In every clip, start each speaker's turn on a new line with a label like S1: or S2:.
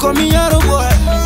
S1: call me Yaro boy.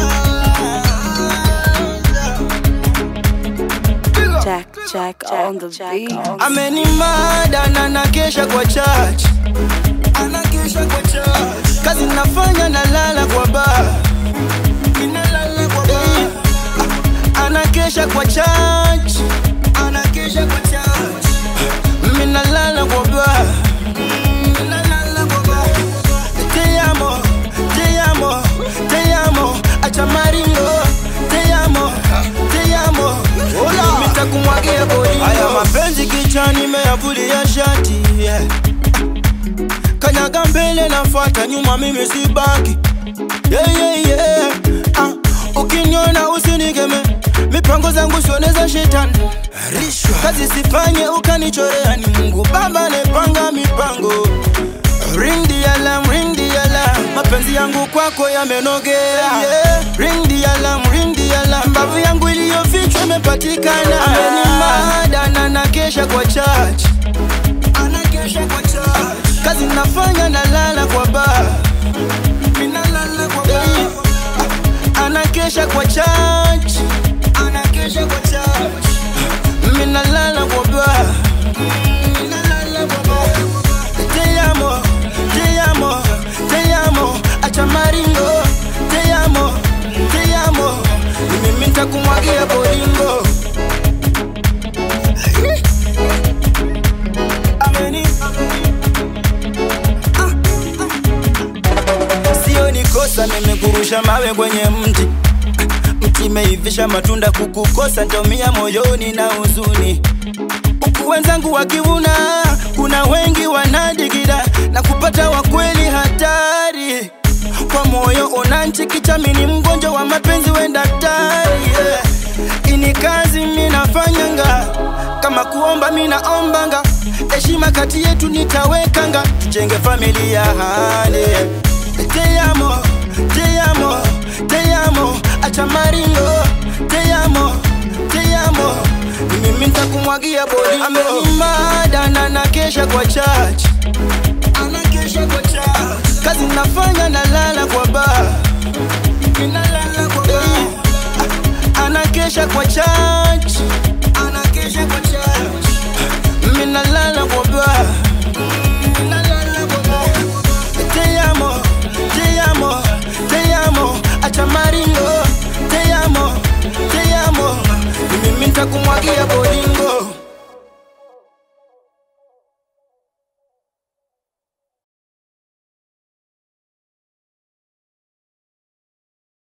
S2: Jack, Jack, on the beat.
S1: amenimada na nakesha kwa church anakesha kwa church kazi nafanya nalala kwa bar Ninalala kwa bar anakesha kwa church anakesha kwa church mimi nalala kwa bar Ninalala kwa bar te amo te amo te amo acha maringo te amo te amo hola nitakumwagia bodi haya mapenzi kichwani meyavulia shati yeah. kanyaga mbele nafuata nyuma mimi si baki yeah, yeah, yeah. Ah, ukiniona usinigeme mipango zangu sione za shetani kazi sifanye ukanichorea ni mungu baba nepanga mipango ring the alarm, ring the alarm. mapenzi yangu kwako yamenogea yeah. ring the alarm, ring the alarm. mbavu yangu iliyofichwa imepatikana amenimada na nakesha kwa church anakesha kwa church kazi nafanya nalala kwa bar Ninalala kwa bar anakesha kwa church anakesha kwa church mimi nalala kwa bar Ninalala kwa bar te amo te amo te amo acha maringo te amo te amo mimi nitakumwagia bolingo Ameni. Ah, ah. sio ni kosa nimekurusha mawe kwenye mti mti meivisha matunda kukukosa ntaumia moyoni na huzuni huku wenzangu wakivuna kuna wengi wanadigida na kupata wakweli hatari kwa moyo unanchikichami mgonjwa wa mapenzi we daktari yeah. ini kazi minafanyanga kama kuomba minaombanga heshima kati yetu nitawekanga tujenge familia hane te amo te amo te amo acha maringo te amo te amo mimi nitakumwagia bodi amenimada na nakesha kwa church anakesha kwa church kazi nafanya nalala kwa bar Ninalala kwa bar anakesha kwa church anakesha kwa church mimi nalala kwa bar Ninalala kwa bar te amo te amo te amo acha maringo te amo te amo mimi nitakumwagia bodi